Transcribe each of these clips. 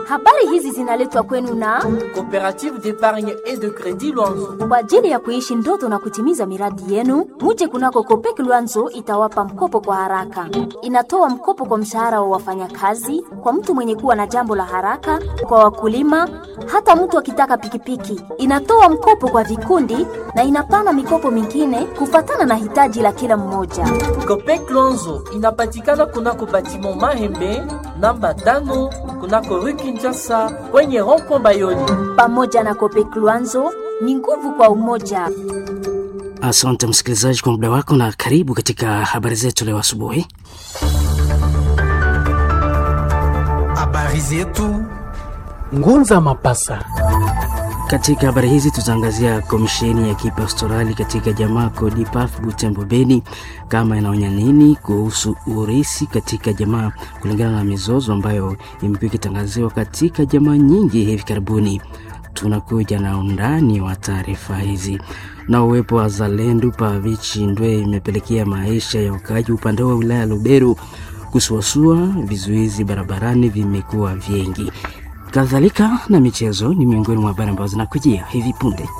Habari hizi zinaletwa kwenu na Coopérative d'épargne et de crédit Luanzo. kwa ajili ya kuishi ndoto na kutimiza miradi yenu. Muje kunako Kopek Luanzo itawapa mkopo kwa haraka. Inatoa mkopo kwa mshahara wa wafanyakazi, kwa mtu mwenye kuwa na jambo la haraka, kwa wakulima, hata mtu akitaka pikipiki. Inatoa mkopo kwa vikundi na inapana mikopo mingine kufatana na hitaji la kila mmoja. Copec Luanzo inapatikana kunako batiment Mahembe namba tano kunako rue Kinshasa kwenye rond-point Bayoni. Pamoja na Kopek Luanzo ni nguvu kwa umoja. Asante msikilizaji kwa muda wako na karibu katika habari zetu leo asubuhi. Habari zetu Ngunza Mapasa. Katika habari hizi tutaangazia komisheni ya kipastorali katika jamaa Kodipaf Butembo Beni, kama inaonya nini kuhusu urisi katika jamaa, kulingana na mizozo ambayo imekuwa ikitangaziwa katika jamaa nyingi hivi karibuni. Tunakuja na undani wa taarifa hizi. Na uwepo wa Zalendu Pavichi Ndwe imepelekea maisha ya wakaaji upande wa wilaya ya Luberu kusuasua, vizuizi barabarani vimekuwa vingi. Kadhalika na michezo ni miongoni mwa habari ambazo zinakujia hivi punde.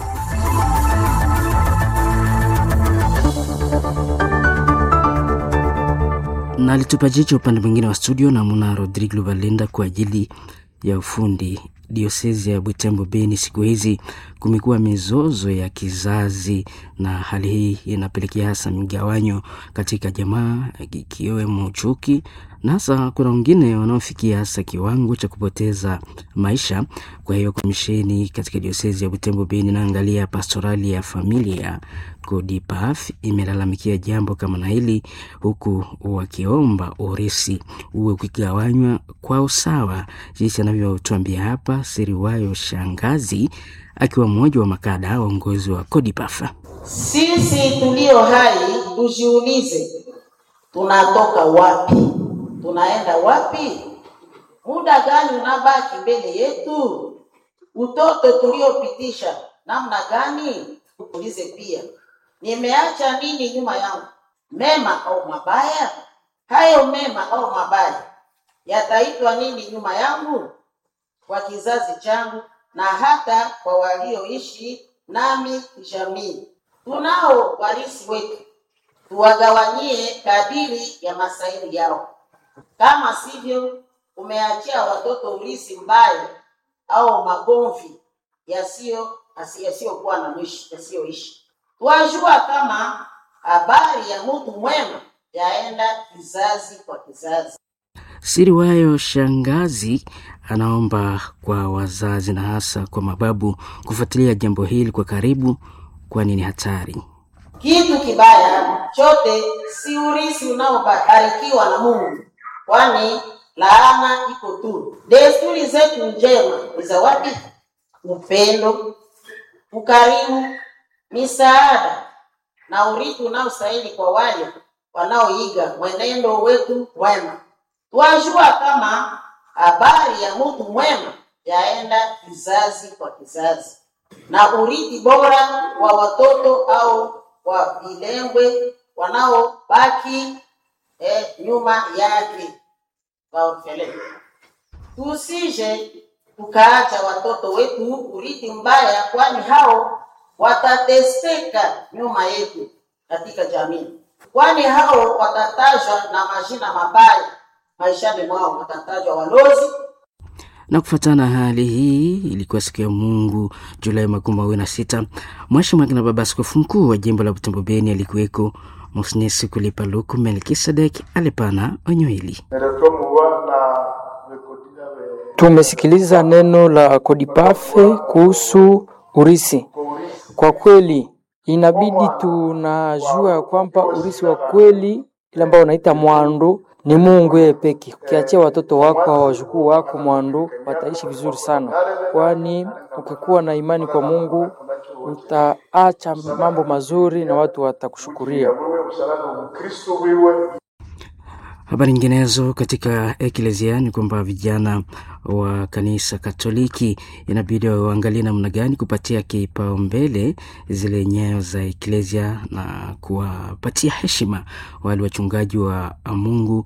na alitupa jicho upande mwingine wa studio namuna Rodrigo Valenda kwa ajili ya ufundi. Diosezi ya Butembo Beni, siku hizi kumekuwa mizozo ya kizazi, na hali hii inapelekea hasa migawanyo katika jamaa, ikiwemo chuki, na hasa kuna wengine wanaofikia hasa kiwango cha kupoteza maisha. Kwa hiyo komisheni katika diosezi ya Butembo Beni inaangalia pastorali ya familia Kodipaf imelalamikia jambo kama na hili, huku wakiomba urisi uwe ukigawanywa kwa usawa, jinsi anavyotuambia hapa Siriwayo Shangazi akiwa mmoja wa makada waongozi wa Kodipaf. Sisi tulio hai tujiulize, tunatoka wapi? Tunaenda wapi? Muda gani unabaki mbele yetu? Utoto tuliopitisha namna gani? Tuulize pia, nimeacha nini nyuma yangu, mema au mabaya? Hayo mema au mabaya yataitwa nini nyuma yangu, kwa kizazi changu na hata kwa walioishi nami jamii. Tunao warisi wetu, tuwagawanyie kadiri ya masaili yao. Kama sivyo, umeachia watoto ulisi mbaya au magomvi yasiyo yasiyokuwa na mwisho, yasiyoishi. Twajua kama habari ya mtu mwema yaenda kizazi kwa kizazi. Siriwayo Shangazi anaomba kwa wazazi na hasa kwa mababu kufuatilia jambo hili kwa karibu, kwani ni hatari. Kitu kibaya chote si urisi unaobarikiwa na Mungu, kwani laana iko tu. Desturi zetu njema ni za wapi? Upendo, ukarimu, misaada na urithi unaostahili kwa wale wanaoiga mwenendo wetu wema. Twajua kama habari ya mtu mwema yaenda kizazi kwa kizazi, na urithi bora wa watoto au wa vilengwe wanaobaki eh, nyuma yake waorfele. Tusije tukaacha watoto wetu urithi mbaya, kwani hao watateseka nyuma yetu katika jamii, kwani hao watatajwa na majina mabaya maishani mwao, watatajwa walozi Na kufuatana na hali hii, ilikuwa siku ya Mungu Julai makumi mawili na sita Mhashamu na Baba Askofu Mkuu wa jimbo la Butembo Beni alikuweko Mosnesi Kulipa Luku Melkisedek alipana onyo hili. Tumesikiliza neno la Kodipafe kuhusu urisi. Kwa kweli, inabidi tunajua ya kwamba urisi wa kweli ile ambao unaita mwando ni Mungu yeye peke. Ukiachia watoto wako au wajukuu wako mwando, wataishi vizuri sana, kwani ukikuwa na imani kwa Mungu utaacha mambo mazuri na watu watakushukuria. Habari nyinginezo katika eklezia ni kwamba vijana wa kanisa Katoliki inabidi waangalie namna gani kupatia kipaumbele zile nyayo za eklezia na kuwapatia heshima wale wachungaji wa Mungu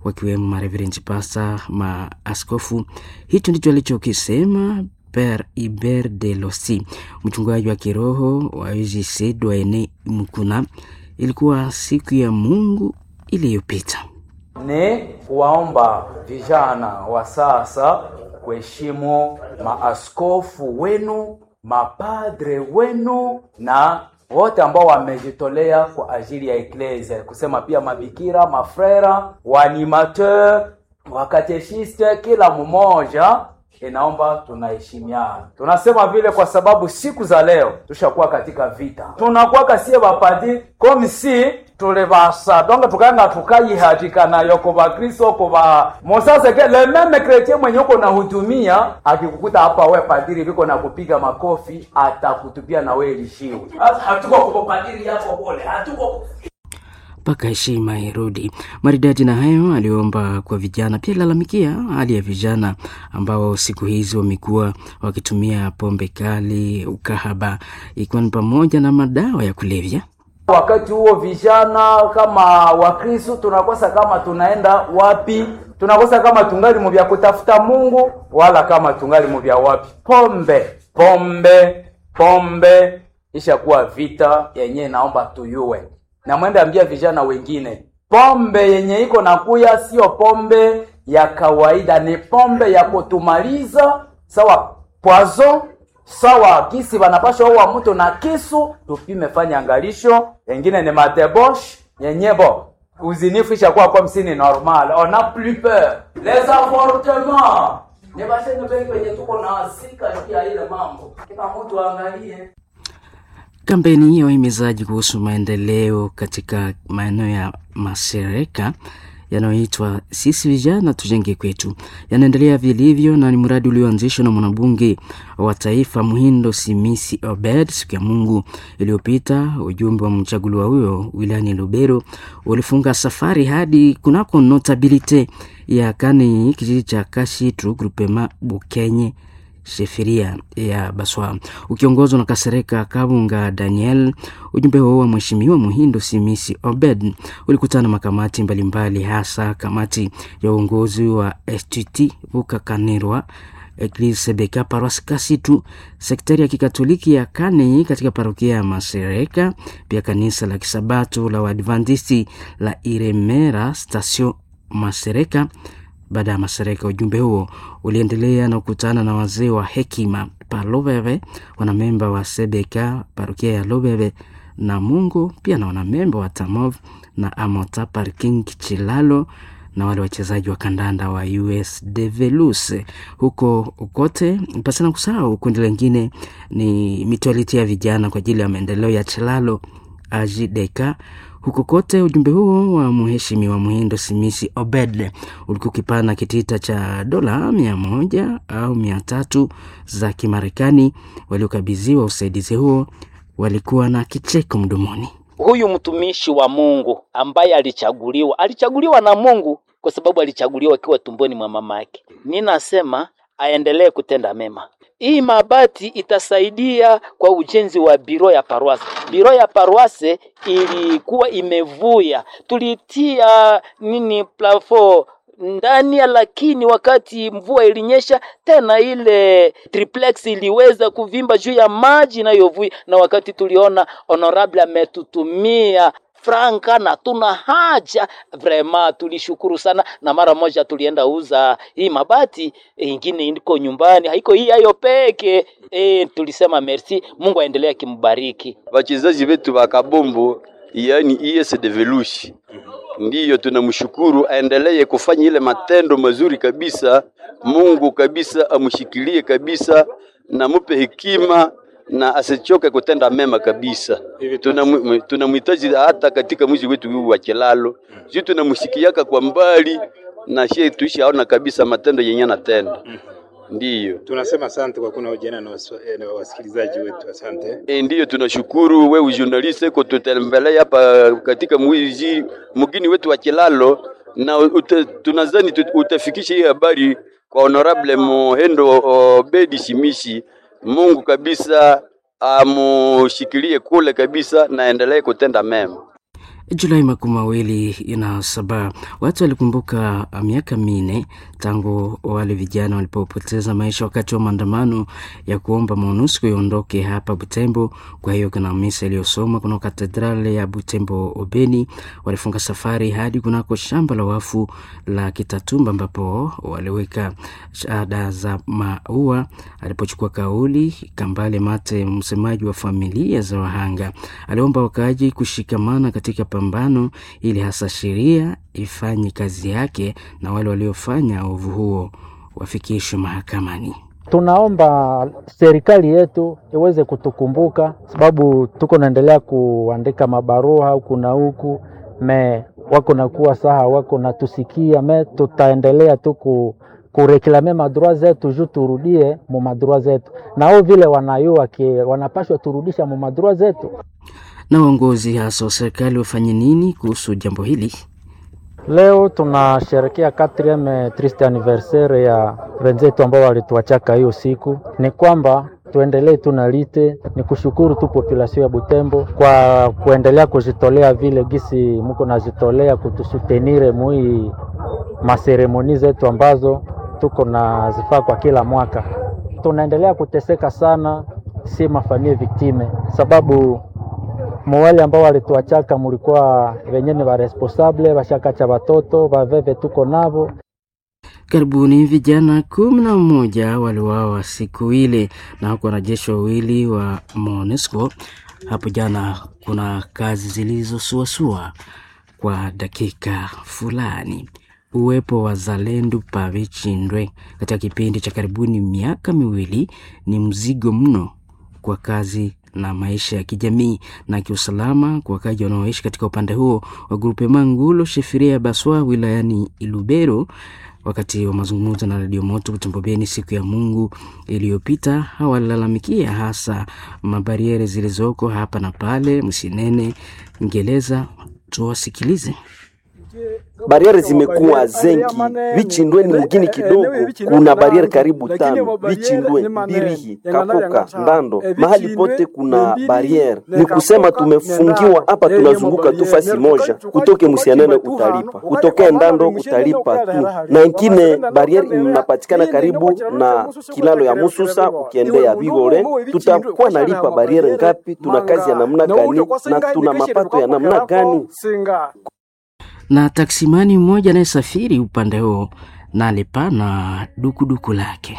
wakiwemo mareverenji pasta, maaskofu. Hicho ndicho alichokisema Per Iber de Losi, mchungaji wa kiroho wa UGC Dwaene Mkuna. Ilikuwa siku ya Mungu iliyopita. ni kuwaomba vijana wa sasa kuheshimu maaskofu wenu, mapadre wenu na wote ambao wamejitolea kwa ajili ya eklesia, kusema pia mabikira, mafrera, waanimateur, wakateshiste, kila mmoja inaomba tunaheshimiana. Tunasema vile kwa sababu siku za leo tushakuwa katika vita, tunakuwa kasie bapadi comme si tulibasa donga tukanga tukayihatika nayo kuba kristo kuba mosaseke le meme kretien mwenye uko nahudumia akikukuta hapa we padiri viko na kupiga makofi atakutupia na we lishiwe hatuko kubo padiri yako bole hatuko mpaka heshima irudi. Maridadi na hayo aliomba kwa vijana, pia lalamikia hali ya vijana ambao siku hizi wamekuwa wakitumia pombe kali, ukahaba, ikiwa ni pamoja na madawa ya kulevya. wakati huo vijana kama wakristu tunakosa kama tunaenda wapi tunakosa kama tungali muvya kutafuta mungu wala kama tungali muvya wapi pombe pombe pombe ishakuwa vita yenye naomba tuyue na mwende ambia vijana wengine pombe yenye iko nakuya sio pombe ya kawaida ni pombe ya kutumaliza sawa poison sawa kisi banapasha uwa mtu na kisu tupime fanya angalisho engine ni matebosh yenyebo uzinifu ishakuwa kwa msini normal on a plus peur les avortements ni basheni bengi wenye tuko na sika juu ya ile mambo kila mtu aangalie Kampeni ya uhimizaji kuhusu maendeleo katika maeneo ya masereka yanayoitwa sisi vijana tujenge kwetu yanaendelea vilivyo na ni mradi ulioanzishwa na mwanabunge wa taifa Muhindo Simisi Obed siku ya Mungu iliyopita. Ujumbe wa mchaguliwa huyo wilayani Lubero ulifunga safari hadi kunako notabilite ya Kani, kijiji cha Kashitu grupema Bukenye sheferia ya Baswa ukiongozwa na Kasereka Kabunga Daniel. Ujumbe huo wa Mheshimiwa Muhindo Simisi Obed ulikutana makamati mbalimbali mbali, hasa kamati ya uongozi wa STT Bukakanirwa Eglise Sebeka Paroisse Kasitu, sektari ya kikatoliki ya Kane katika parokia ya Masereka, pia kanisa la kisabato la Waadventisti la Iremera Stasio Masereka. Baada ya Masereka, ujumbe huo uliendelea na kukutana na wazee wa hekima pa Lobebe, wanamemba wa Sebeka parokia ya Lobebe na Mungu, pia na wanamemba wa Tamov na Amota Parking Chilalo na wale wachezaji wa kandanda wa US Develus huko kote. Pasina kusahau kundi lingine ni mitualiti ya vijana kwa ajili ya maendeleo ya Chilalo Ajideka huko kote. Ujumbe huo wa mheshimiwa Muhindo Simisi Obed ulikuwa ukipana kitita cha dola mia moja au mia tatu za Kimarekani. Waliokabidhiwa usaidizi huo walikuwa na kicheko mdomoni. huyu mtumishi wa Mungu ambaye alichaguliwa, alichaguliwa na Mungu kwa sababu alichaguliwa akiwa tumboni mwa mama yake. Ninasema aendelee kutenda mema. Hii mabati itasaidia kwa ujenzi wa biro ya parwase. Biro ya parwase ilikuwa imevuya, tulitia nini plafo ndani ya, lakini wakati mvua ilinyesha tena, ile triplex iliweza kuvimba juu ya maji inayovuja, na wakati tuliona honorable ametutumia franka na tuna haja vrema, tulishukuru sana, na mara moja tulienda uza hii mabati ingine iko nyumbani, haiko hii hayo peke e, tulisema merci, Mungu aendelee akimbariki wachezaji wetu wa kabombo, yani IS Develushi ndiyo tunamshukuru, aendelee kufanya ile matendo mazuri kabisa. Mungu kabisa amshikilie kabisa na mupe hekima na asichoke kutenda mema kabisa. Tunamu- Tunamhitaji hata katika mji wetu huu wa Kilalo, sisi tunamshikiaka kwa mbali na shie tuishaona kabisa matendo yenye anatenda. Ndiyo Tunasema asante kwa kuna ujana na waswa- eh, na wasikilizaji wetu, asante. E, ndiyo tunashukuru wewe journalist ko tutembelea hapa katika mji mgini wetu wa Kilalo na ute, tunazani tut- utafikisha hii habari kwa honorable Mohendo Obedi Shimishi. Mungu kabisa amushikilie kule kabisa na endelee kutenda mema. Julai makumi mawili na saba watu walikumbuka miaka minne tangu wale vijana walipopoteza maisha wakati wa maandamano ya kuomba MONUSCO iondoke hapa Butembo. Kwa hiyo kuna misa iliyosomwa kuna katedrali ya Butembo Obeni. Walifunga safari hadi kunako shamba la wafu la Kitatumba ambapo waliweka shada za maua. Alipochukua kauli, Kambale Mate, msemaji wa familia za wahanga, aliomba wakaaji kushikamana katika pambano ili hasa sheria ifanye kazi yake na wale waliofanya ovu huo wafikishwe mahakamani. Tunaomba serikali yetu iweze kutukumbuka, sababu tuko naendelea kuandika mabarua huku na huku, me wako nakuwa saha wako natusikia, me tutaendelea tu ku kureklame madroa zetu juu turudie mu madroa zetu, nao vile wanayua wanapashwa turudisha mu madroa zetu na uongozi hasa wa serikali wafanye nini kuhusu jambo hili? Leo tunasherekea quatrieme triste anniversaire ya wenzetu ambao walituachaka hiyo siku. Ni kwamba tuendelee tu na lite, ni kushukuru tu population ya Butembo kwa kuendelea kujitolea vile gisi muko najitolea kutusutenire mui maseremoni zetu ambazo tuko na zifaa kwa kila mwaka. Tunaendelea kuteseka sana, si mafamie viktime, sababu muwale ambao walituachaka mulikuwa wenyeni wa responsable washakacha watoto waveve tuko navo. Karibuni vijana kumi na mmoja waliwawa siku ile na huku wanajeshi wawili wa MONUSCO. Hapo jana kuna kazi zilizosuasua kwa dakika fulani. Uwepo wa Zalendu Pavichindwe katika kipindi cha karibuni miaka miwili ni mzigo mno kwa kazi na maisha ya kijamii na kiusalama kwa wakaji wanaoishi katika upande huo wa grupe Mangulo Shefiria Baswa wilayani Ilubero. Wakati wa mazungumzo na Radio Moto Butembo Beni siku ya Mungu iliyopita, hawalalamikia hasa mabariere zilizoko hapa na pale Msinene, Ngereza. Tuwasikilize. Bariere zimekuwa zengi. Vichindwe ni mgini kidogo, kuna bariere karibu tano: Vichindwe, Birihi, Kakoka, Ndando, mahali pote kuna bariere. Ni kusema tumefungiwa hapa, tunazunguka tu fasi moja. Kutoke Musianene utalipa, kutokea Ndando utalipa tu, na ingine bariere inapatikana karibu na kilalo ya Mususa ukiendea Bigore. Tutakuwa nalipa bariere ngapi? Tuna kazi ya namna gani na tuna mapato ya namna gani? na taksimani mmoja anayesafiri upande huo na alipana dukuduku lake.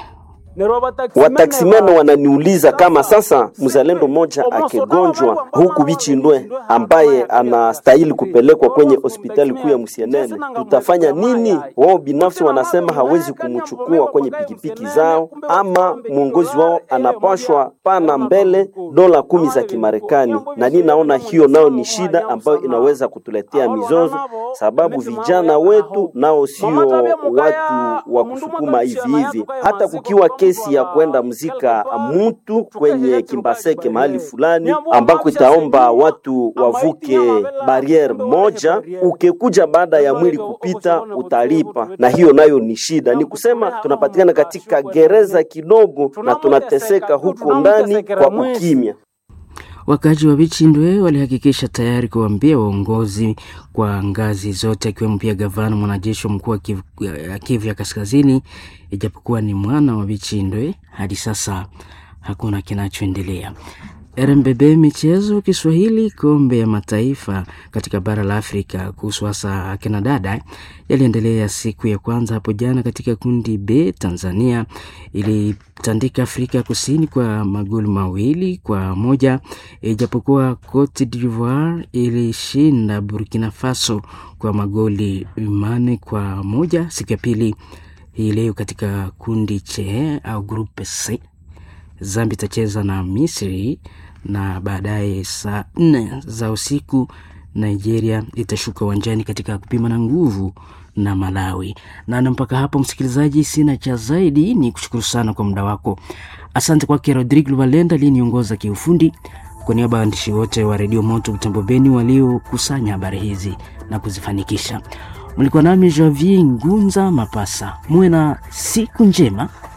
Wataksimene wananiuliza kama sasa mzalendo mmoja akigonjwa huku Vichindwe ambaye anastahili kupelekwa kwenye hospitali kuu ya Musienene, tutafanya nini? Wao binafsi wanasema hawezi kumchukua kwenye pikipiki zao, ama mwongozi wao anapashwa pana mbele dola kumi za Kimarekani, na ni naona hiyo nao ni shida ambayo inaweza kutuletea mizozo, sababu vijana wetu nao sio watu wa kusukuma hivi hivi, hata kukiwa kesi ya kwenda mzika mtu kwenye Kimbaseke mahali fulani ambako itaomba watu wavuke bariere moja, ukikuja baada ya mwili kupita utalipa, na hiyo nayo ni shida. Ni kusema tunapatikana katika gereza kidogo na tunateseka huko ndani kwa ukimya. Wakazi wa Vichindwe walihakikisha tayari kuambia waongozi kwa ngazi zote, akiwemo pia gavana mwanajeshi wa mkuu wa Kivu, Kivu ya Kaskazini. Ijapokuwa ni mwana wa Vichindwe, hadi sasa hakuna kinachoendelea. RMBB michezo Kiswahili, kombe ya mataifa katika bara la Afrika kuhusu hasa akina dada yaliendelea siku ya kwanza hapo jana katika kundi B. Tanzania ilitandika Afrika Kusini kwa magoli mawili kwa moja, ijapokuwa Cote d'Ivoire ilishinda Burkina Faso kwa magoli mane kwa moja siku ya pili hii leo katika kundi C au grupe C. Zambia itacheza na Misri na baadaye saa nne za usiku Nigeria itashuka uwanjani katika kupima na nguvu na Malawi. Na mpaka hapo, msikilizaji, sina cha zaidi, ni kushukuru sana kwa muda wako. Asante kwake Rodrigue Luvalenda aliyeniongoza kiufundi. Kwa niaba ya waandishi wote wa Redio Moto Butembo Beni waliokusanya habari hizi na kuzifanikisha, mlikuwa nami Javier Ngunza Mapasa. Muwe na siku njema.